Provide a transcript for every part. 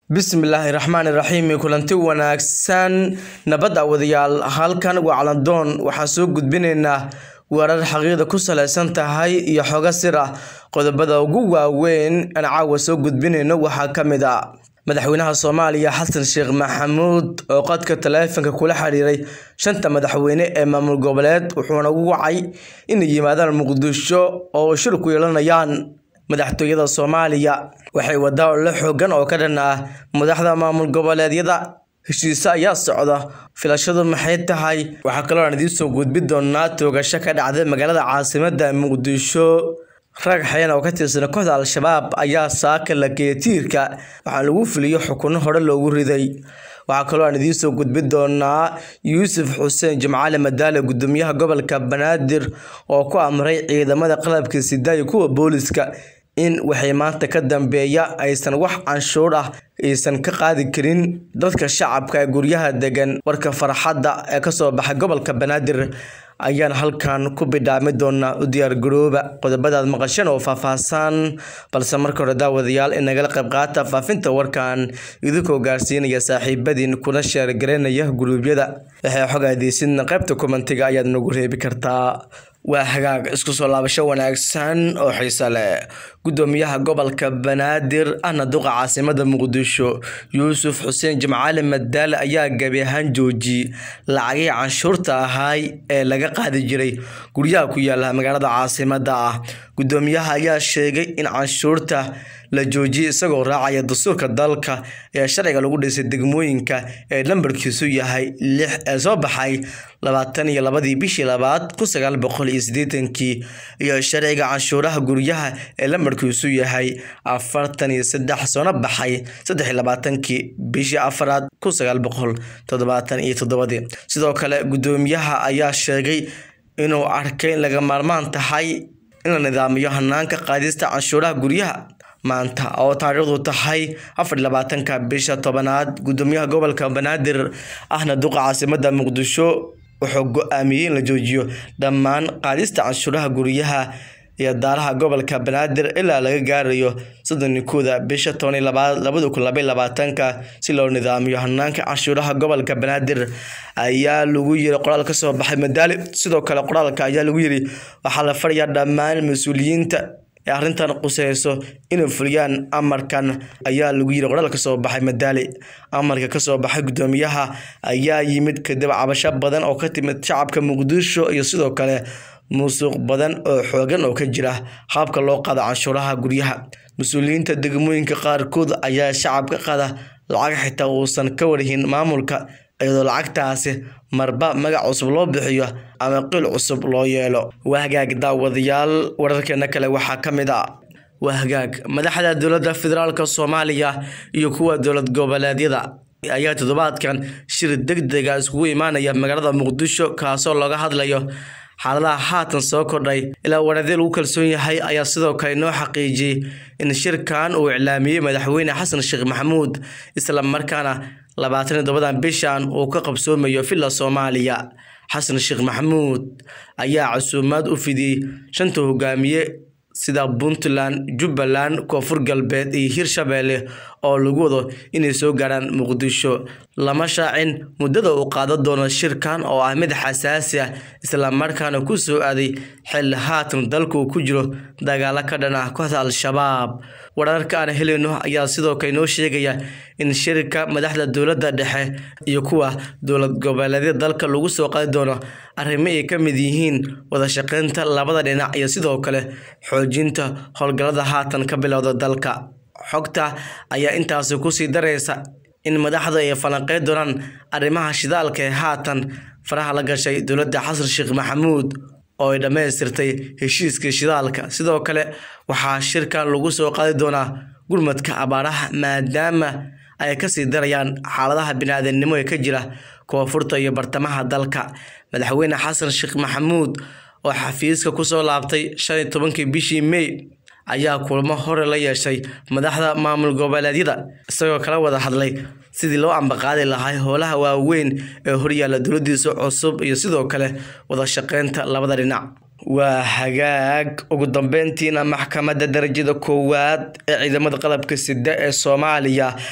bismillaahi raxmaani raxiim kulanti wanaagsan nabad awadayaal halkan waa calandoon waxaan soo gudbinaynaa warar xaqiiqda ku saleysan tahay iyo xogo sir ah qodobada ugu waaweyn aan caawa soo gudbinayno waxaa ka mid ah madaxweynaha soomaaliya xasan sheekh maxamuud oo qadka taleefanka kula xiriiray shanta madaxweyne ee maamul goboleed wuxuuna ugu wacay inay yimaadaan muqdisho oo shir ku yeelanayaan madaxtooyada soomaaliya waxay wadaa olole xoogan oo ka dhan ah madaxda maamul goboleedyada heshiise ayaa socda filashadu maxay tahay waxaa kaloo aan idiin soo gudbi doonaa toogasho ka dhacday magaalada caasimada muqdisho rag xayan oo ka tirsan kooxda al-shabaab ayaa saaka la geeyay tiirka waxaa lagu fuliyo xukuno hore loogu riday waxaa kaloo aan idiin soo gudbi doonaa yuusuf xuseen jimcaale madaale gudoomiyaha gobolka banaadir oo ku amray ciidamada qalabka sida iyo kuwa booliska in waxay maanta ka dambeeya aysan wax canshuur ah aysan ka qaadi karin dadka shacabka ee guryaha degan warka farxadda ee kasoo baxay gobolka banaadir ayaan halkan ku bidhaami doonaa u diyaargarooba qodobadaad maqasheen oo faahfaahsan balse marka hore daawadayaal in nagala qayb qaata faafinta warkan idinkoo gaarsiinaya saaxiibadiin kuna sheergareynaya guruubyada waxay xog aadeysidna qaybta kommentiga ayaad nagu reebi kartaa waa hagaag isku soo laabasho wanaagsan oo xiise leh gudoomiyaha gobolka banaadir ahna duqa caasimada muqdisho yuusuf xuseen jimcaale madaale ayaa gabi ahaan joojiyey lacagihii canshuurta ahaay ee laga qaadi jiray guryaha ku yaala magaalada caasimada ah gudoomiyaha ayaa sheegay in canshuurta la joojiyay isagoo raacaya dastuurka dalka ee sharciga lagu dhisay degmooyinka ee lambarkiisu yahay lix ee soo baxay labaatan iyo labadii bishii labaad kun sagaal boqol iyo siddeetankii iyo sharciga canshuuraha guryaha ee lambarkiisu yahay afartan iyo saddex soona baxay saddex iyo labaatankii bishii afaraad kun sagaal boqol toddobaatan iyo toddobadii sidoo kale gudoomiyaha ayaa sheegay inuu arkay in laga maarmaan tahay in la nidaamiyo hanaanka qaadista canshuuraha guryaha maanta oo taariikhdu tahay afar labaatanka bisha tobanaad gudoomiyaha gobolka banaadir ahna duqa caasimada muqdisho wuxuu go-aamiyey in la joojiyo dhammaan qaadista canshuuraha guryaha iyo daaraha gobolka banaadir ilaa laga gaarayo soddon kooda bisha toban labaad labada kun labay labaatanka si loo nidaamiyo hanaanka canshuuraha gobolka banaadir ayaa lagu yiri qoraal kasoo baxay madaali sidoo kale qoraalka ayaa lagu yiri waxaa la farayaa dhammaan mas-uuliyiinta ee arrintan quseyso inay fuliyaan amarkan ayaa lagu yiri qoraal kasoo baxay madaali amarka kasoo baxay gudoomiyaha ayaa yimid kadib cabasho badan oo ka timid shacabka muqdisho iyo sidoo kale musuq badan oo xoogan oo ka jira habka loo qaado canshuuraha guryaha mas-uuliyiinta degmooyinka qaarkood ayaa shacabka qaada lacag xitaa uusan ka warhin maamulka iyadoo lacagtaasi marba magac cusub loo bixiyo ama qil cusub loo yeelo waa hagaag daawadayaal wararkeena kale waxaa ka mid ah waa hagaag madaxda dowladda federaalk soomaaliya iyo kuwa dowlad goboleedyada ayaa toddobaadkan shir deg dega iskugu imaanaya magaalada muqdisho kaasoo looga hadlayo xaaladaha haatan soo kordhay ilaa waradee lagu kalsoon yahay ayaa sidoo kale inoo xaqiijiyey in shirkan uu iclaamiyey madaxweyne xasan sheekh maxamuud isla markaana labaatan iyo tobadan bishan uu ka qabsoomayo villa soomaaliya xasan sheekh maxamuud ayaa casuumaad u fidiyey shanta hogaamiye sida puntland jubbaland koonfur galbeed iyo hirshabeelle oo lagu wado inay soo gaaraan muqdisho lama shaacin muddada uu qaadan doono shirkan oo ah mid xasaasi ah islamarkaana ku soo aaday xilli haatan dalku ku jiro dagaalo ka dhan ah kooxda al-shabaab wararka aan helayno ayaa sidoo kale inoo sheegaya in shirka madaxda dowladda dhexe iyo kuwa dowlad goboleedyada dalka lagu soo qaadi doono arrimo ay ka mid yihiin wada shaqeynta labada dhinac iyo sidoo kale xoojinta howlgallada haatan ka bilowda dalka xogta ayaa intaasi kusii daraysa in madaxda ay falanqeyn doonaan arrimaha shidaalka ee haatan faraha la gashay dowladda xasan sheekh maxamuud oo ay dhammaystirtay heshiiskii shidaalka sidoo kale waxaa shirkan lagu soo qaadi doonaa gurmadka abaaraha maadaama ay kasii darayaan xaaladaha bini-aadamnimo ee ka jira koonfurta iyo bartamaha dalka madaxweyne xasan sheekh maxamuud oo xafiiska kusoo laabtay shan iyo tobankii bishii may ayaa kulmo hore la yeeshay madaxda maamul goboleedyada isagoo kala wada hadlay sidii loo ambaqaadi lahaa howlaha waaweyn ee horyaalla dowladiisa cusub iyo sidoo kale wada shaqeynta labada dhinac waa hagaag ugu dambeyntiina maxkamadda darajada koowaad ee ciidamada qalabka sida ee soomaaliya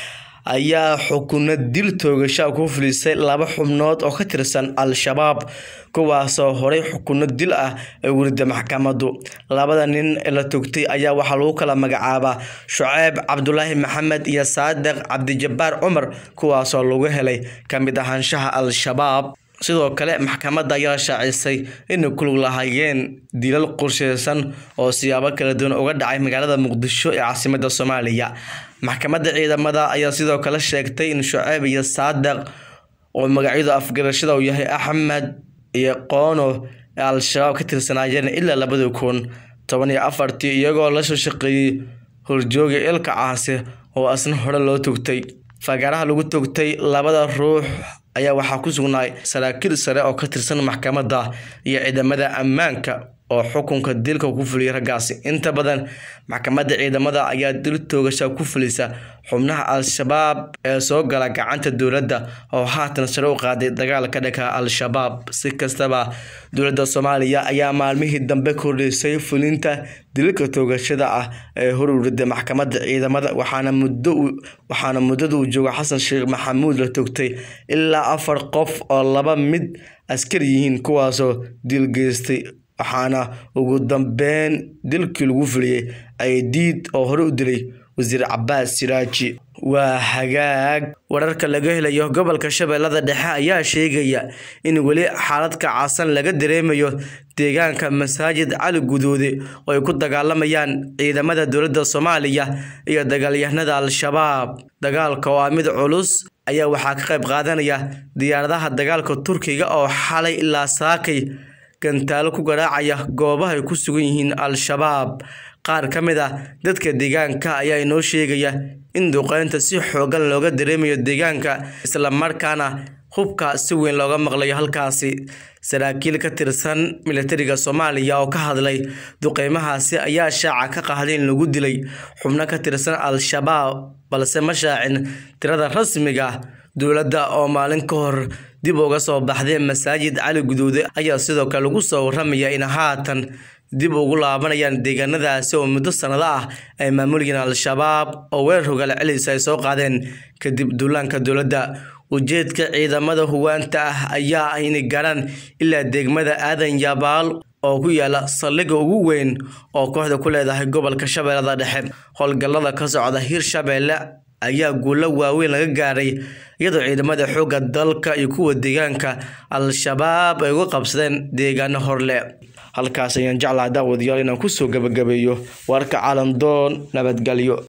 ayaa xukuno dil toogasha ku fulisay laba xubnood oo ka tirsan al-shabaab kuwaasoo horey xukuno dil ah ay wurida maxkamadu labada nin ee la togtay ayaa waxaa lagu kala magacaabaa shuceyb cabdulaahi maxamed iyo saadiq cabdijabaar cumar kuwaasoo lagu helay ka mid ahaanshaha al-shabaab sidoo kale maxkamadda ayaa shaacisay inay ku lug lahaayeen dilal qorsheysan oo siyaabo kala duwan uga dhacay magaalada muqdisho ee caasimadda soomaaliya maxkamadda ciidamada ayaa sidoo kale sheegtay in shuceyb iyo saadiq oo magacyadu afgarashada uu yahay axmed iyo qoono ee al-shabaab ka tirsanaayeen ilaa labadii kun toban iyo afartii iyagoo la soo shaqeeyey horjooga ilka caasi oo asna hore loo togtay fagaaraha lagu togtay labada ruux ayaa waxaa ku sugnaay saraakiil sare oo ka tirsan maxkamadda iyo ciidamada ammaanka oo xukunka dilka ku fuliyay raggaasi inta badan maxkamadda ciidamada ayaa dil toogasha ku fulisa xubnaha al-shabaab ee soo gala gacanta dowladda oo haatan sare u qaaday dagaalka dhanka al-shabaab si kastaba dowladda soomaaliya ayaa maalmihii dambe kordhisay fulinta dililka toogashada ah ee horurida maxkamadda ciidamada waxaana muddo waxaana muddada uu joogo xasan sheekh maxamuud la togtay ilaa afar qof oo laba mid askari yihiin kuwaasoo dil geystay waxaana ugu dambeyn dilkii lagu fuliyey aydiid oo hore u dilay wasiir cabaas siraaji waa hagaag wararka laga helayo gobolka shabeellada dhexe ayaa sheegaya in weli xaalad kacaasan laga dareemayo deegaanka masaajid cali guduude oo ay ku dagaalamayaan ciidamada dowladda soomaaliya iyo dagaalyahanada al-shabaab dagaalka oo ah mid culus ayaa waxaa ka qayb qaadanaya diyaaradaha dagaalka turkiga oo xalay ilaa saakay gantaalo ku garaacaya goobaha ay ku sugan yihiin al-shabaab qaar ka mid ah dadka deegaanka ayaa inoo sheegaya in duqeynta si xoogan looga dareemayo deegaanka islamarkaana hubka si weyn looga maqlayo halkaasi saraakiil ka tirsan militariga soomaaliya oo ka hadlay duqeymahaasi ayaa shaaca ka qahday in lagu dilay xubno ka tirsan al-shabaab balse ma shaacin tirada rasmiga dowladda oo maalin ka hor dib uga soo baxday masaajid cali guduude ayaa sidoo kale lagu soo waramaya in haatan dib ugu laabanayaan deegaanadaasi oo muddo sannado ah ay maamulayeen al-shabaab oo weerar hogaal celis ay soo qaadeen kadib duulaanka dowladda ujeedka ciidamada huwaanta ah ayaa ah inay gaaraan ilaa degmada aadan yabaal oo ku yaala saldhigga ugu weyn oo kooxda ku leedahay gobolka shabeellada dhexe howlgallada ka socda hirshabeelle ayaa guulo waaweyn laga gaaray iyadoo ciidamada xoogga dalka iyo kuwa deegaanka al-shabaab ay uga qabsadeen deegaano horle halkaas ayaan jeclaha daawadayaal inaan kusoo gabagabeeyo warka caalamdoon nabadgelyo